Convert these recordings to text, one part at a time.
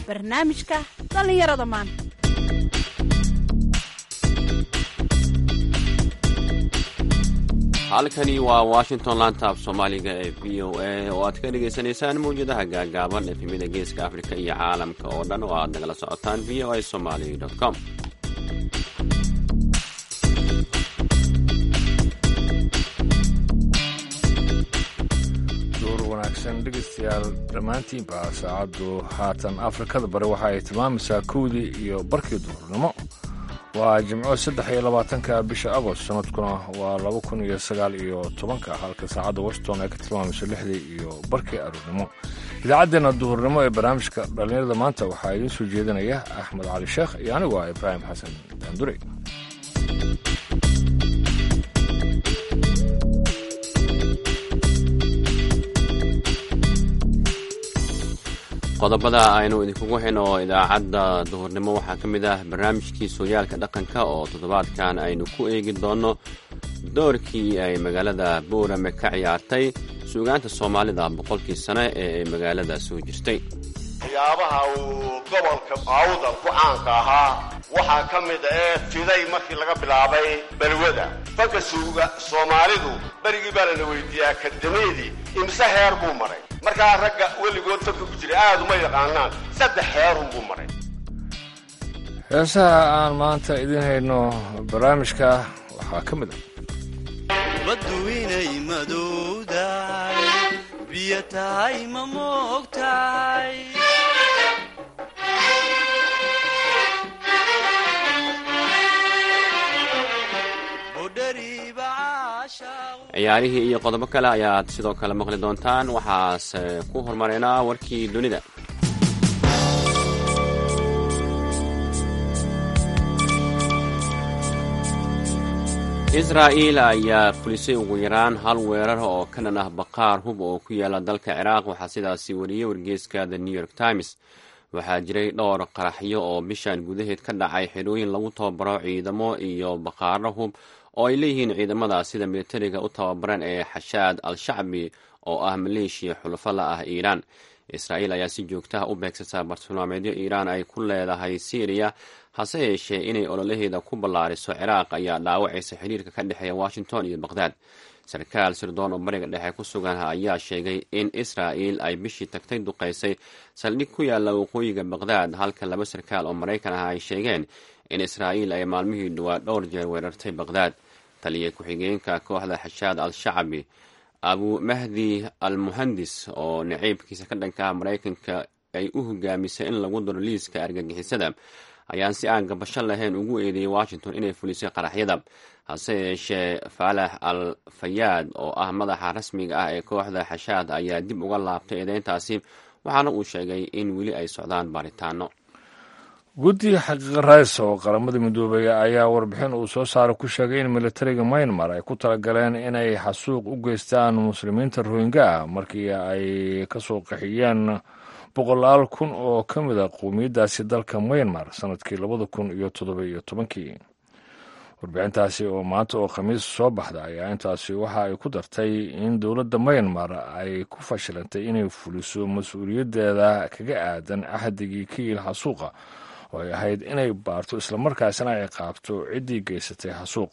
barnaamijka dhallinyarada maanta halkani waa washington lantab soomaaliga ee v o a oo aad ka dhagaysanaysaan mawjadaha gaagaaban efemida geeska afrika iyo caalamka oo dhan oo aad nagala socotaan v o a somaly com duur wanaagsan dhegaystayaal dhammaantiinba saacaddu haatan afrikada bari waxa ay tilmaamaysaa kowdii iyo barkii duhurnimo waa jimco saddex iyo labaatanka bisha agost sanadkuna waa laba kun iyo sagaal iyo tobanka halka saacadda washington ay ka tilmaamayso lixdii iyo barkii aroornimo idaacaddeenna duhurnimo ee barnaamijka dhallinyarada maanta waxaa idiin soo jeedinaya axmed cali sheekh iyo anigu ah ibraahim xasan daandure qodobada aynu idinkugu xin oo idaacadda duhurnimo waxaa ka mid ah barnaamijkii sooyaalka dhaqanka oo toddobaadkan aynu ku eegi doonno doorkii ay magaalada boorame ka ciyaartay suugaanta soomaalida boqolkii sane ee ay magaalada soo jirtay waxyaabaha uu gobolka awdal ku caanka ahaa waxaa ka mid ee fiday markii laga bilaabay balwada fanka suuga soomaalidu berigii baa lana weydiiyaa akadameedii imse heer buu maray markaa ragga weligood fanka ku jiray aad uma yaqaanaan saddex heerunbuu maray heesaha aan maanta idiin hayno barnaamijka waxaa ka mid ah baddu inay madowdahay biyo tahay ma moogtahay budhariiba caashaaq ciyaarihii iyo qodobo kale ayaad sidoo kale maqli doontaan waxaase ku hormaraynaa warkii dunida israa'iil ayaa fulisay ugu yaraan hal weerar oo ka dhan ah baqaar hub oo ku yaala dalka ciraaq waxaa sidaasi wariyey wargeyska the new york times waxaa jiray dhowr qaraxyo oo bishan gudaheed ka dhacay xidhooyin lagu tababaro ciidamo iyo baqaaro hub oo ay leeyihiin ciidamada sida militariga u tababaran ee xashaad al-shacbi oo ah maleeshiya xulafo la ah iiraan israa'iil ayaa si joogtaha u beegsataa bartilmaameedyo iiraan ay ku leedahay syriya hase yeeshee inay ololaheeda ku ballaariso ciraaq ayaa dhaawacaysa xiriirka ka dhexeeya washington iyo baqhdaad sarkaal sirdoon oo bariga dhexe ku sugan ayaa sheegay in israa'iil ay bishii tagtay duqaysay saldhig ku yaalla waqooyiga baqhdaad halka laba sarkaal oo maraykan ah ay sheegeen in israa'iil ay maalmihii dhowaa dhowr jeer weerartay baqhdaad taliya ku-xigeenka kooxda xashaad al-shacbi abu mahdi al muhandis oo naciibkiisa ka dhanka ah maraykanka ay u hogaamisay in lagu daro liiska argagixisada ayaan si aan gabasho lahayn ugu eedeeyey washington inay fulisay qaraxyada hase yeeshee faalax al fayaad oo ah madaxa rasmiga ah ee kooxda xashaad ayaa dib uga laabtay eedeyntaasi waxaana uu sheegay in weli ay socdaan baaritaano guddi xaqiiqa rays oo qaramada midoobay ayaa warbixin uu soo saaray ku sheegay in militariga maynmar ay ku talagaleen inay xasuuq u geystaan muslimiinta rohingya markii ay ka soo qaxiyeen boqolaal kun oo ka mid a qowmiyaddaasi dalka maynmar sannadkii labada kun iyo toddoba iyo tobankii warbixintaasi oo maanta oo khamiis soo baxda ayaa intaasi waxa ay ku dartay in dowladda maynmar ay ku fashilantay inay fuliso mas-uuliyaddeeda kaga aadan axdigii kiil xasuuqa oo ay ahayd inay baarto islamarkaasina ay qaabto ciddii geysatay xasuuq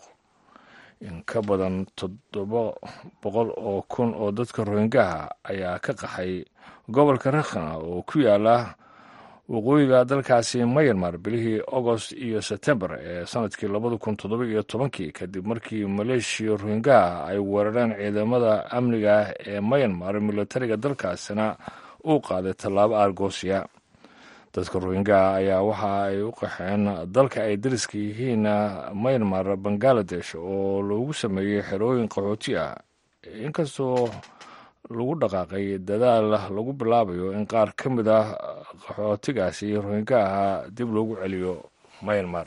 in ka badan toddoba boqol oo kun oo dadka rohingaha ayaa ka qaxay gobolka rakhana oo ku yaala waqooyiga dalkaasi mayanmar bilihii agost iyo sebtembar ee sanadkii labada kun toddoba iyo tobankii kadib markii maleeshiya rohingaha ay weerareen ciidamada amniga ah ee mayanmar militariga dalkaasina uu qaaday tallaabo argosiya dadka rohingaha ayaa waxa ay u qaxeen dalka ay dariska yihiin maynmar bangaladesh oo loogu sameeyey xerooyin qaxooti ah inkastoo lagu dhaqaaqay dadaal lagu bilaabayo in qaar ka mid ah qaxootigaasi rohingaha dib loogu celiyo maynmar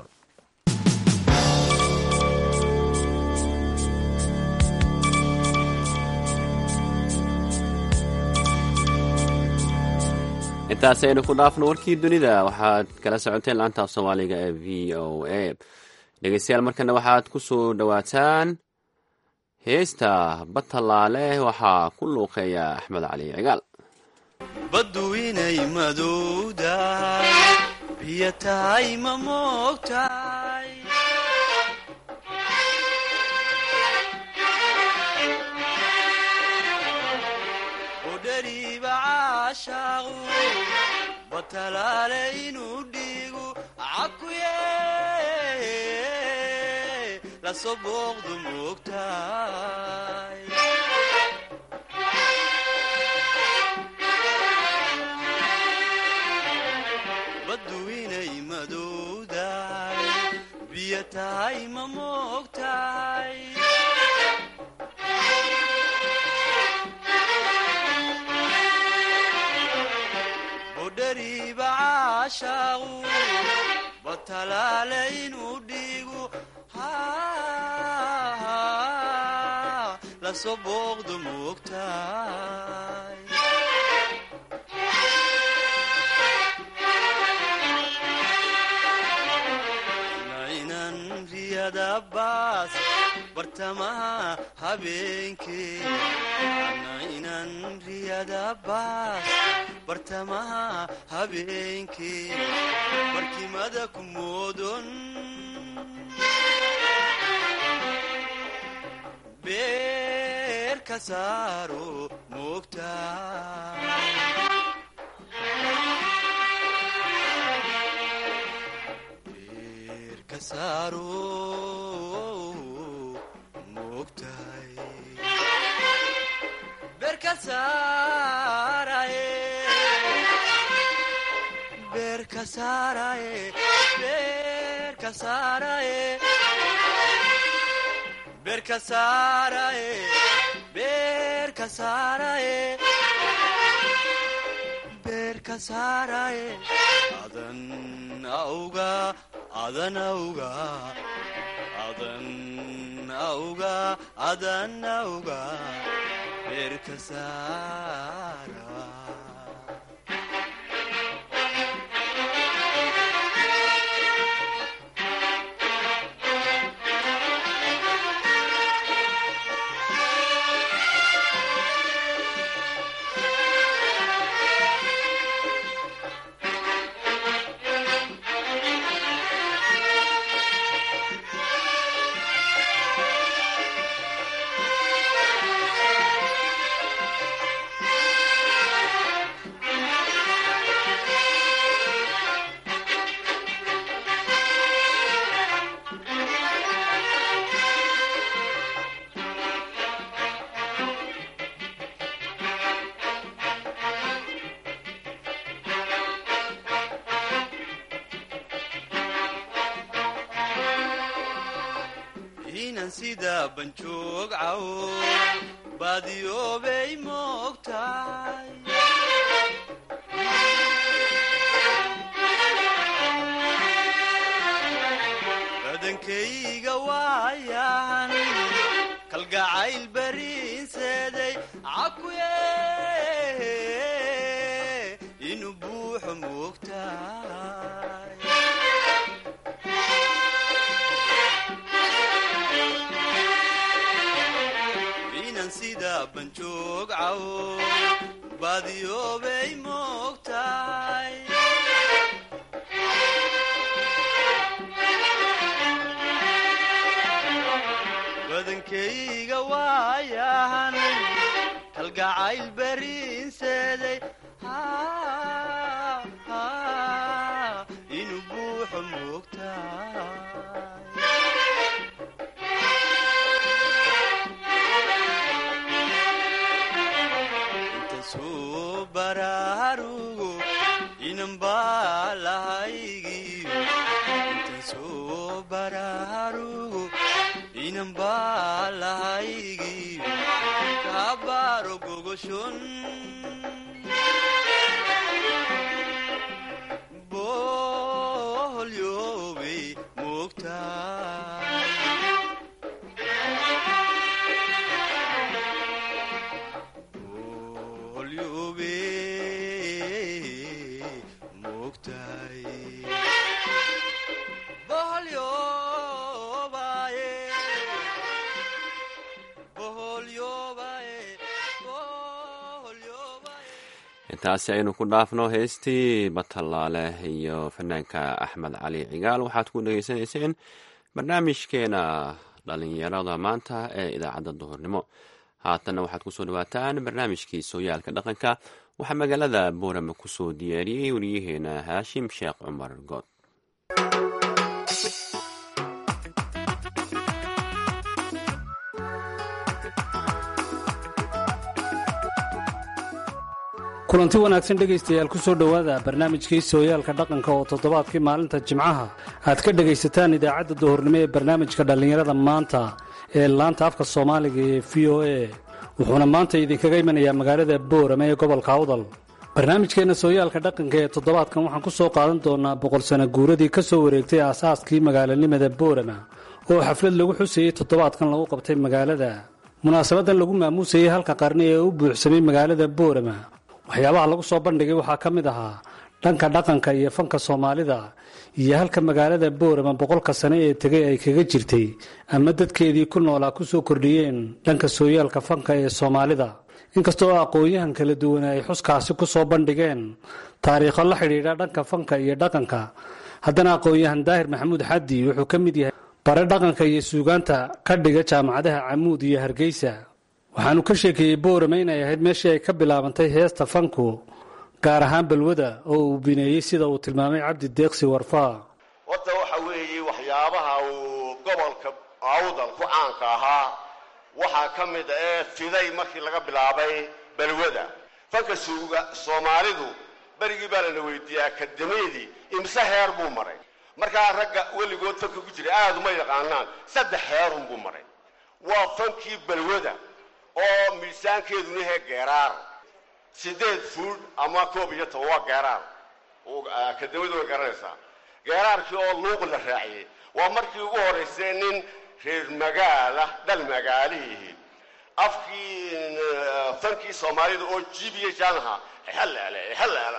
intaasi aynu ku dhaafno warkii dunida waxaad kala socoteen laantaaf soomaaliga ee v o a dhegeystayaal markana waxaad ku soo dhowaataan heesta batalaale waxaa ku luuqeeya axmed cali cigaal baddu inay madowdahay biyo tahay ma moogtahay udhariiba caashaaqu batalaale inuu dhiigu cakuye lasoo booqdu moogtahay baddu inay madowdahay biyo tahay ma moogtahay budhariiba caashaaqu batalaale inuu dhiigu lasoo booqdu moogtahay nainan riyada baas bartamaha habeenkee nainan riyada baas bartamaha habeenkee barkimada ku moodon beer ka saaro moogtahay beer ka saaro moogtahay beer ka saaraye beer ka saaraye beer ka saaraye beer ka saaraye beer ka saaraye beer ka saaraye adan auga adan auga adan auga adan auga beer ka saara inan sida banjoog cawo baadiyoobay moogtahay badankayga waayan kalgacayl bariinseeday cakuye inuu buuxo moogtahay inan sida banjoog cawo baadiyoobay moogtahay badankayga waayahan kalgacayl bariinseeday inuu buuxo moogtahay inta soo baraarugo inan baa lahaygiyo inta soo baraarugo inan baa lahaygiyo kaabaaro gogoshon boholyoobay moogtahay boholyoobay moogtahay boholyoobaye boholyoobaye boholyoobaye intaasi aynu ku dhaafno heestii batallaale iyo fanaanka axmed cali cigaal waxaad ku dhegeysanayseen barnaamijkeena dhalinyarada maanta ee idaacadda duhurnimo haatanna waxaad kusoo dhawaataan barnaamijkii sooyaalka dhaqanka waxaa magaalada boorama kusoo diyaariyey wariyaheena haashim sheekh cumar good kulanti wanaagsan dhegaystayaal ku soo dhowaada barnaamijkii sooyaalka dhaqanka oo toddobaadkii maalinta jimcaha aad ka dhegaysataan idaacadda duhurnimo ee barnaamijka dhallinyarada maanta ee laanta afka soomaaliga ee v o a wuxuuna maanta idinkaga imanayaa magaalada boorame ee gobolka awdal barnaamijkeenna sooyaalka dhaqanka ee toddobaadkan waxaan ku soo qaadan doonaa boqol sano guuradii ka soo wareegtay aasaaskii magaalanimada boorama oo xaflad lagu xusayey toddobaadkan lagu qabtay magaalada munaasabadan lagu maamuusayey halka qarni ee u buuxsamay magaalada boorama waxyaabaha lagu soo bandhigay waxaa ka mid ahaa dhanka dhaqanka iyo fanka soomaalida iyo halka magaalada boorama boqolka sane ee tegay ay kaga jirtay ama dadkeedii ku noolaa ku soo kordhiyeen dhanka sooyaalka fanka ee soomaalida inkastoo aqoon-yahan kala duwan ay xuskaasi ku soo bandhigeen taariikho la xidhiidha dhanka fanka iyo dhaqanka haddana aqoon-yahan daahir maxamuud xaddi wuxuu ka mid yahay bare dhaqanka iyo suugaanta ka dhiga jaamacadaha camuud iyo hargeysa waxaanu ka sheekeeyey boorame inay ahayd meeshii ay ka bilaabantay heesta fanku gaar ahaan balwada oo uu bineeyey sida uu tilmaamay cabdi deeqsi warfaa horta waxa weeye waxyaabaha uu gobolka awdal ku caanka ahaa waxaa ka mid a ee fiday markii laga bilaabay balwada fanka suuga soomaalidu berigii baa lana weydiiyey akademiyadii imse heer buu maray markaa ragga weligood fanka ku jiray aada uma yaqaanaan saddex heerunbuu maray waa fankii balwada oo miisaankeeduna yahay geeraar sideed fuud ama koob iyo toban waa geeraar akademiyadu way garanaysaa geeraarkii oo luuq la raaciyey waa markii ugu horeysay nin reer magaala dhal magaalihii afkii fankii soomaalida oo jibiya jaanaha halaala halaala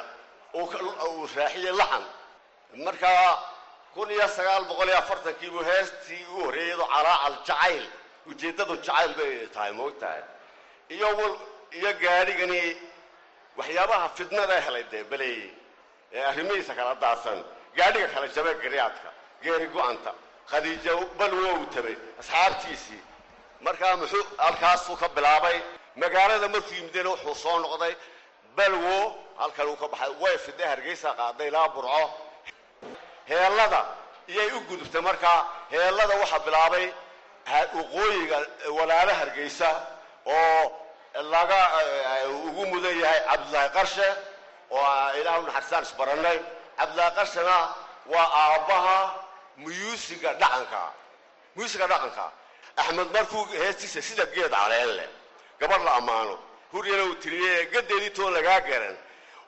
uu raaciyey laxan markaa kun iyo sagaal boqol iyo afartankiibuu heestii u horreeyay iyadoo calaacal jacayl ujeeddadu jacayl bay tahay moogtahay iyo iyo gaadhigani waxyaabaha fidnada helay dee baleeyey ee arrimihiisa kala daadsan gaadhiga kala jabay garyaadka geeri go-anta khadiija balwo uu tabay asxaabtiisii markaa muxuu halkaasuu ka bilaabay magaalada markuu yimidena wuxuu soo noqday balwo halkan uu ka baxay way fidhay hargeysa qaaday ilaa burco heellada iyay u gudubtay markaa heellada waxaa bilaabay waqooyiga walaalo hargeysa oo laga ugu mudan yahay cabdillaahi qarshe oo ilaah unaxarisaan isbarannay cabdillaahi qarshena waa aabbaha muyuusiga dhaqanka muyuusiga dhaqanka axmed markuu heestiisa sida geed caleen leh gabadh la ammaano huryana uu tiriyey gadeedii toon lagaa garan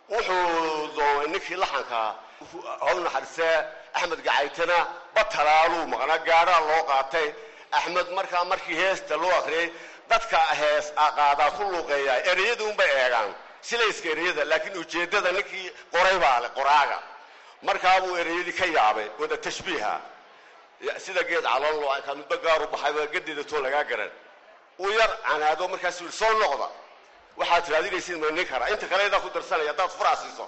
wuxuu doonay ninkii laxankaa haw naxarisee axmed gacaytana batalaaluu maqnaa gaadhaa loo qaatay axmed markaa markii heesta loo akriyay dadka hees qaadaa ku luuqeeya ereyada unbay eegaan silayska ereyada laakiin ujeeddada ninkii qoray baa le qoraaga markaabuu ereyadii ka yaabay wada tashbiiha sida geed caloon ka midba gaaru baxayba gadeeda too lagaa garan uu yar canaado markaasuu yidhi soo noqda waxaad raadinaysid ma nin kara inta kale yadaa ku darsanaya haddaad furaa siiso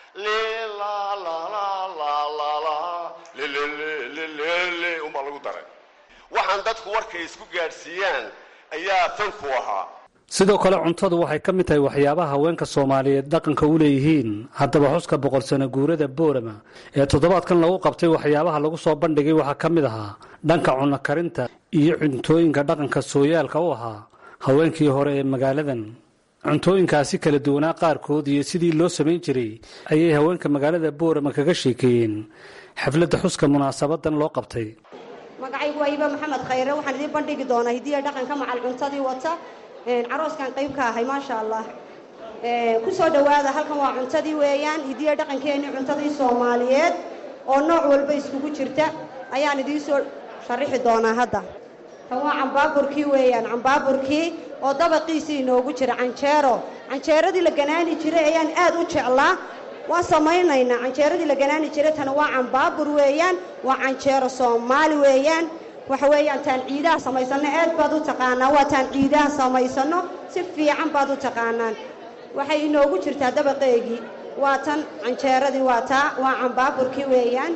lilaalaalaalaalililililili unbaa lagu daray waxaan dadku warkay isku gaadhsiiyaan ayaa fanku ahaa sidoo kale cuntadu waxay ka mid tahay waxyaabaha haweenka soomaaliyeed dhaqanka u leeyihiin haddaba xuska boqol sano guurada boorama ee toddobaadkan lagu qabtay waxyaabaha lagu soo bandhigay waxaa ka mid ahaa dhanka cunno karinta iyo cuntooyinka dhaqanka sooyaalka u ahaa haweenkii hore ee magaaladan cuntooyinkaasi kala duwanaa qaarkood iyo sidii loo samayn jiray ayay haweenka magaalada boorama kaga sheekeeyeen xafladda xuska munaasabadan loo qabtay magacaygu waa iba maxamed khayre waxaan idiin bandhigi doonaa hidiya dhaqanka macal cuntadii wata carooskan qayb ka ahay maasha allah ku soo dhowaada halkan waa cuntadii weeyaan hidiya dhaqankeenii cuntadii soomaaliyeed oo nooc walba iskugu jirta ayaan idiin soo sharixi doonaa hadda kan waa cambaaburkii weeyaan cambaaburkii oo dabaqiisii inoogu jira canjeero canjeeradii la ganaani jiray ayaan aad u jeclaa waan samaynaynaa canjeeradii la ganaani jiray tana waa cambaabur weeyaan waa canjeero soomaali weeyaan waxa weeyaan taan ciidaha samaysanno aad baad u taqaanaa waa taan ciidaha samaysano si fiican baad u taqaanaan waxay inoogu jirtaa dabaqeegii waa tan canjeeradii waa taa waa cambaaburkii weeyaan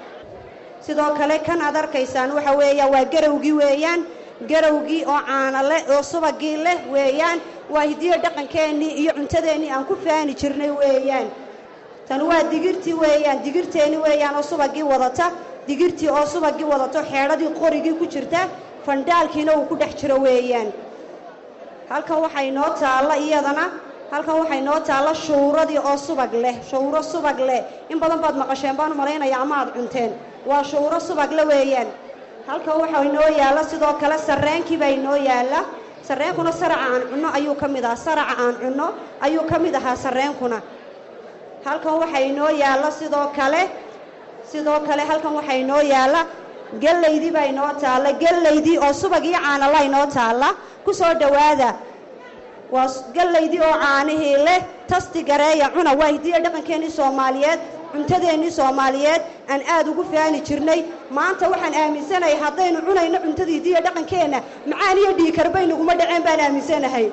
sidoo kale kan aad arkaysaan waxa weeyaan waa garawgii weeyaan garawgii oo caana leh oo subagii leh weeyaan waa hidiyo dhaqankeennii iyo cuntadeennii aan ku faani jirnay weeyaan tan waa digirtii weeyaan digirteenni weeyaan oo subagii wadata digirtii oo subagii wadato xeedhadii qorigii ku jirta fandhaalkiina uu ku dhex jiro weeyaan halkan waxaa inoo taalla iyadana halkan waxaa inoo taalla shuuradii oo subag leh shuuro subag leh in badan baad maqasheen baan u malaynaya ama aad cunteen waa shuuro subag le weeyaan halkan waxaa inoo yaalla sidoo kale sarreenkii baa inoo yaalla sarreenkuna saraca aan cunno ayuu ka mid ahaa saraca aan cunno ayuu ka mid ahaa sarreenkuna halkan waxaa inoo yaalla sidoo kale sidoo kale halkan waxaa inoo yaalla gellaydii baa inoo taalla gellaydii oo subag iyo caanala inoo taalla ku soo dhowaada waa gellaydii oo caanihii leh tasti gareeya cuna waa hidiya dhaqankeennii soomaaliyeed cuntadeennii soomaaliyeed aan aad ugu faani jirnay maanta waxaan aaminsanahay haddaynu cunayno cuntadii hidiya dhaqankeenna macaan iyo dhiikar baynaguma dhaceen baan aaminsanahay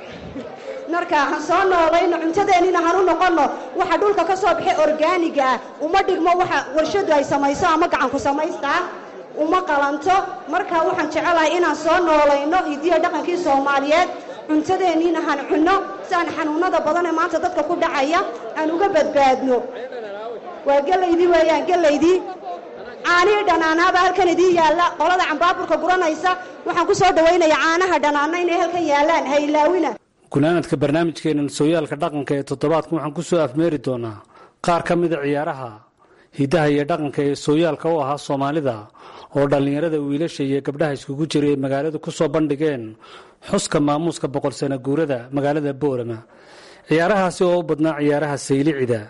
marka han soo noolayno cuntadeennina han u noqonno waxa dhulka ka soo baxay orgaaniga ah uma dhigmo waxa warshadu ay samayso ama gacanku samaystaa uma qalanto marka waxaan jecelahay inaan soo noolayno hidiya dhaqankii soomaaliyeed cuntadeenniina han cunno si aan xanuunnada badan ee maanta dadka ku dhacaya aan uga badbaadno waa gelaydii weeyaan gelaydii caanihii dhanaanaaba halkan idiin yaalla qolada cambaaburka guranaysa waxaan ku soo dhawaynayaa caanaha dhanaana inay halkan yaallaan ha ilaawina gunaanadka barnaamijkeenan sooyaalka dhaqanka ee toddobaadkan waxaan ku soo afmeeri doonaa qaar ka mida ciyaaraha hiddaha iyo dhaqanka ee sooyaalka u ahaa soomaalida oo dhallinyarada wiilasha iyo gabdhaha iskugu jiray ay magaalada ku soo bandhigeen xuska maamuuska boqol sano guurada magaalada boorama ciyaarahaasi oo u badnaa ciyaaraha saylicida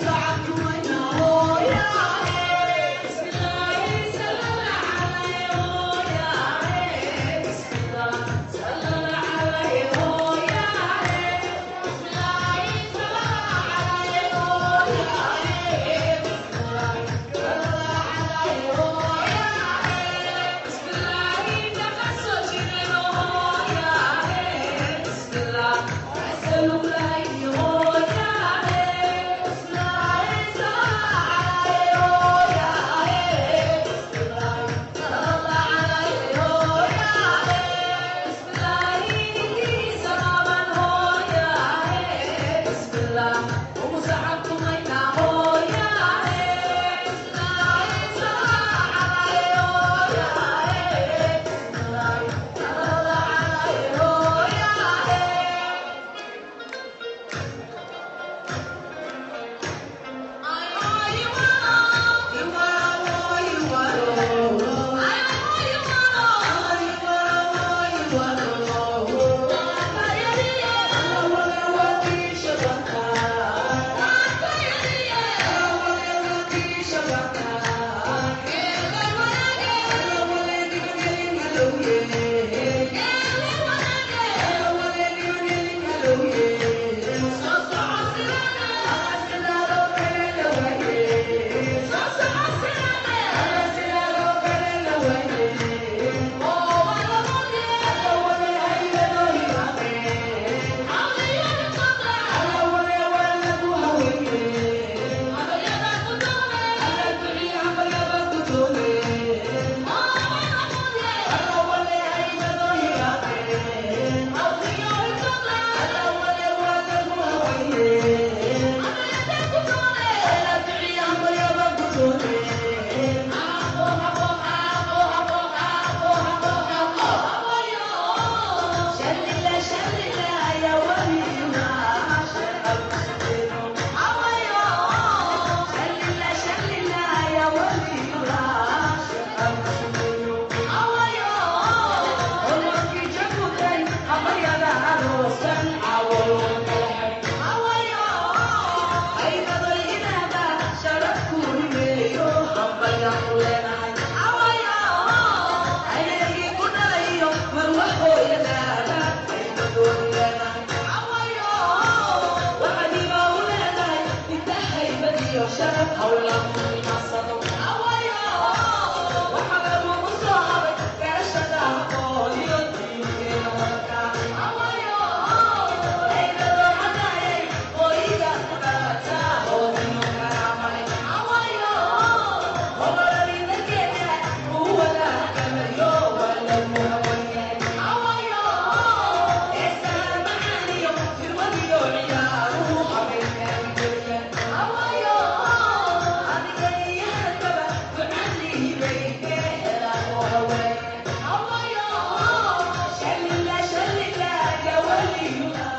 Oh, yeah.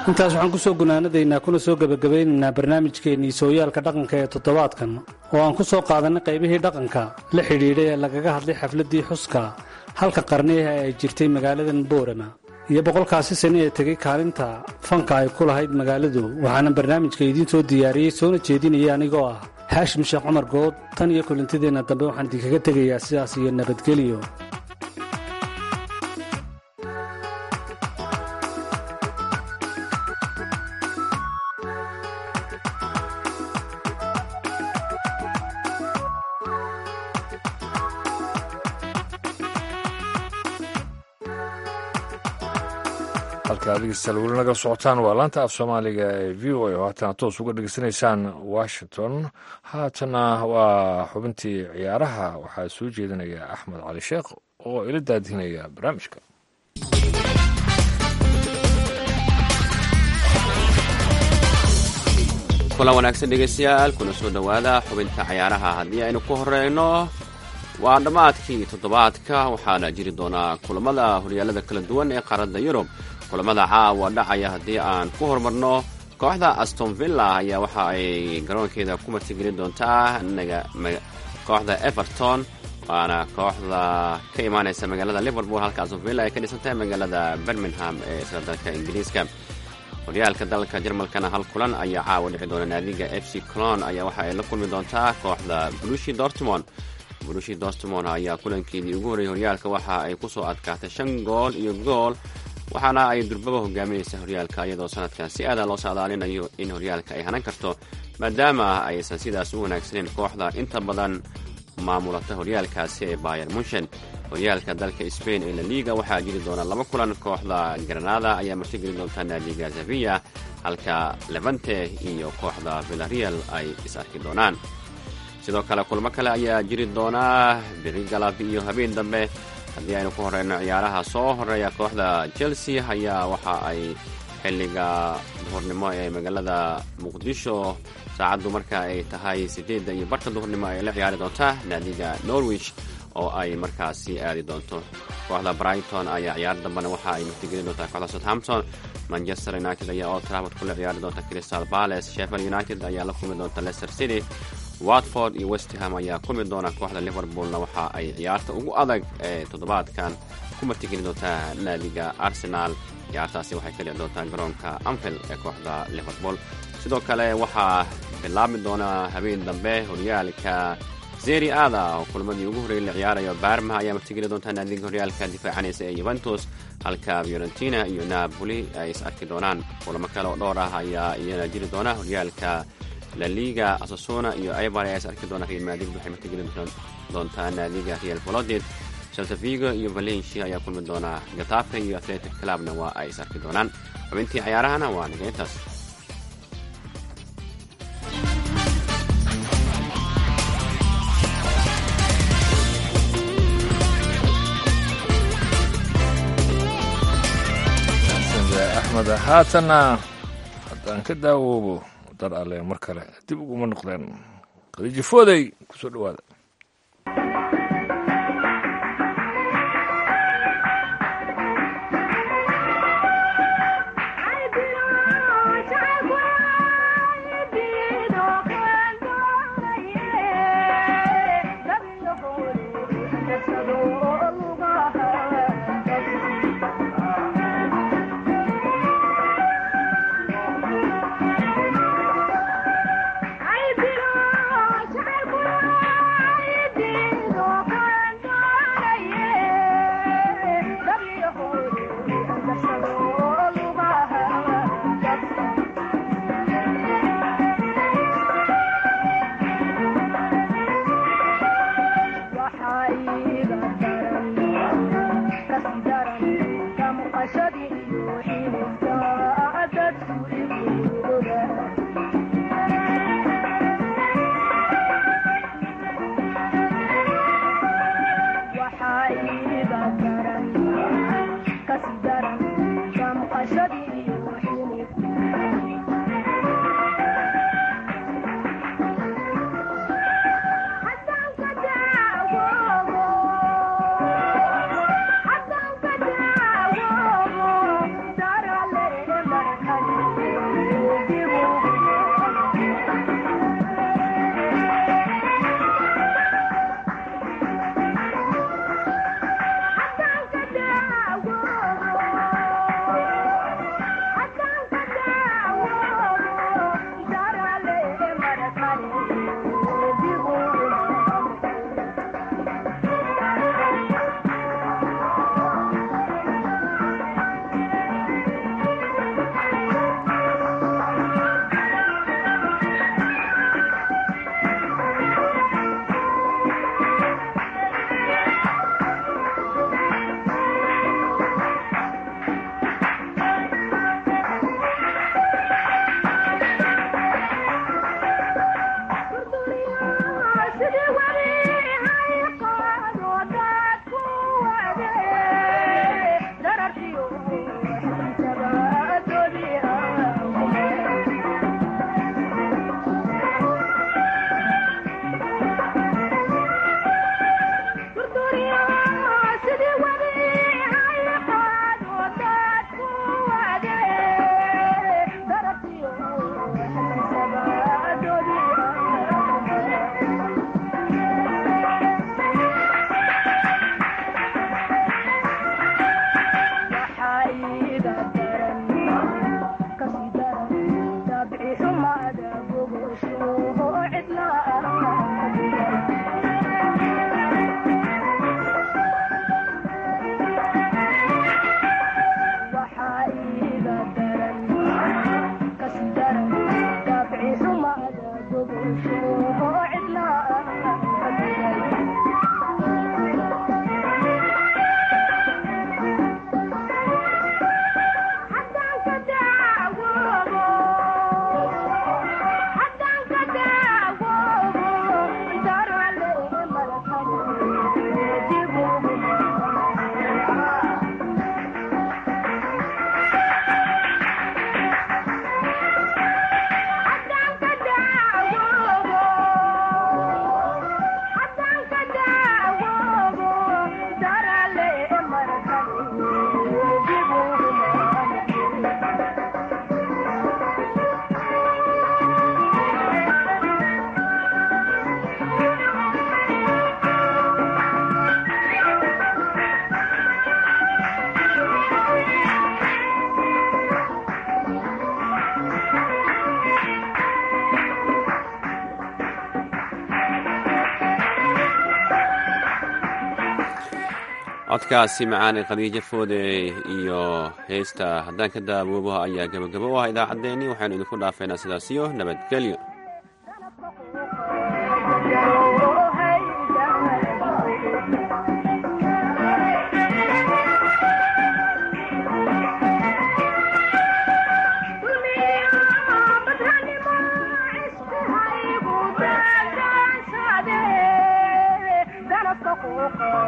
intaas waxaan ku soo gunaanadaynaa kuna soo gebagabaynaynaa barnaamijkeennii sooyaalka dhaqanka ee toddobaadkan oo aan ku soo qaadanay qaybihii dhaqanka la xidhiidhay ee lagaga hadlay xafladdii xuska halka qarniyaha ay jirtay magaaladan boorama iyo boqolkaasi sane ee tegay kaalinta fanka ay ku lahayd magaaladu waxaana barnaamijka idiin soo diyaariyey soona jeedinaya anigoo ah haashim sheekh cumar good tan iyo kulantideenna dambe waxaan idinkaga tegayaa sidaas iyo nabadgelyo halka dhegeystayaal weli naga socotaan waa laanta af soomaaliga ee v o a oo haatana toos uga dhegeysanaysaan washington haatana waa xubintii ciyaaraha waxaa soo jeedinaya axmed cali sheekh oo ila daadinaya barnaamijka kulan wanaagsan dhegeystayaal kuna soo dhowaada xubinta cayaaraha haddii aynu ku horeyno waa dhammaadkii toddobaadka waxaana jiri doonaa kulamada horyaalada kala duwan ee qaaradda yurub kulamada caawa dhacaya haddii aan ku horumarno kooxda aston villa ayaa waxa ay garoonkeeda ku martigelin doontaa kooxda everton waana kooxda ka imaaneysa magaalada liverpool halka aston villa ay ka dhisan tahay magaalada birmingham ee isla dalka ingiriiska horyaalka dalka jarmalkana hal kulan ayaa caawa dhici doona naadiga f c clon ayaa waxa ay la kulmi doontaa kooxda bulushi dortmond bulushi dortmond ayaa kulankeedii ugu horreeyay horyaalka waxa ay ku soo adkaatay shan gool iyo gool waxaana ay durbaba hogaaminaysa horyaalka iyadoo sanadkan si aada loo saadaalinayo in horyaalka ay hanan karto maadaama aysan sidaas u wanaagsaneyn kooxda inta badan maamulata horyaalkaasi ee bayer munshen horyaalka dalka sbain ee laliga waxaa jiri doona laba kulan kooxda granada ayaa martigeli doonta naadiga sevilla halka levante iyo kooxda villareal ay is arki doonaan sidoo kale kulmo kale ayaa jiri doonaa biri galab iyo habeen dambe haddii aynu ku horeyno ciyaaraha soo horeeya kooxda chelsea ayaa waxa ay xilliga duhurnimo ee magaalada muqdisho saacaddu marka ay tahay sideedda iyo barka duhurnimo ay la ciyaari doontaa naadiga norwich oo ay markaasi aadi doonto kooxda brighton ayaa ciyaar dambena waxa ay martigelin doontaa kooxda southampton manchester united ayaa old trafford kula ciyaari doonta crystal palace sheffield united ayaa la kulmi doonta leicester city watford iyo westham ayaa kulmi doona kooxda liverpoolna waxa ay ciyaarta ugu adag ee toddobaadkan ku martigeli doontaa naadiga arsenal ciyaartaasi waxay ka dhici doontaa garoonka anfield ee kooxda liverpool sidoo kale waxaa bilaabmi doona habeen dambe horyaalka zeri ada oo kulmadii ugu horreeyay la ciyaarayo baarma ayaa martigeli doontaa naadiga horyaalka difaacanaysa ee yuventus halka fiorentina iyo napoli ay is arki doonaan kulamo kale oo dhowr ah ayaa iyana jiri doona horyaalka laliga asasuna iyo ibar ayaa is arki doona real madrid waxay martigeli doontaa naadiga real valodid saltavigo iyo valencia ayaa kulmi doona gatafe iyo atletic clubna waa ay is arki doonaan xubintii cayaarahana waa niga intaas axmed haatanna haddaan ka daawoobo dar alle mar kale dib uguma noqdeen khadiijo foodey kusoo dhowaada I codkaasi macaane khadiijo foode iyo heesta haddaan ka daawoobo ayaa gebagabo u ah idaacaddeenii waxaynu idinku dhaafeynaa sidaas iyo nabadgelyo Thank you.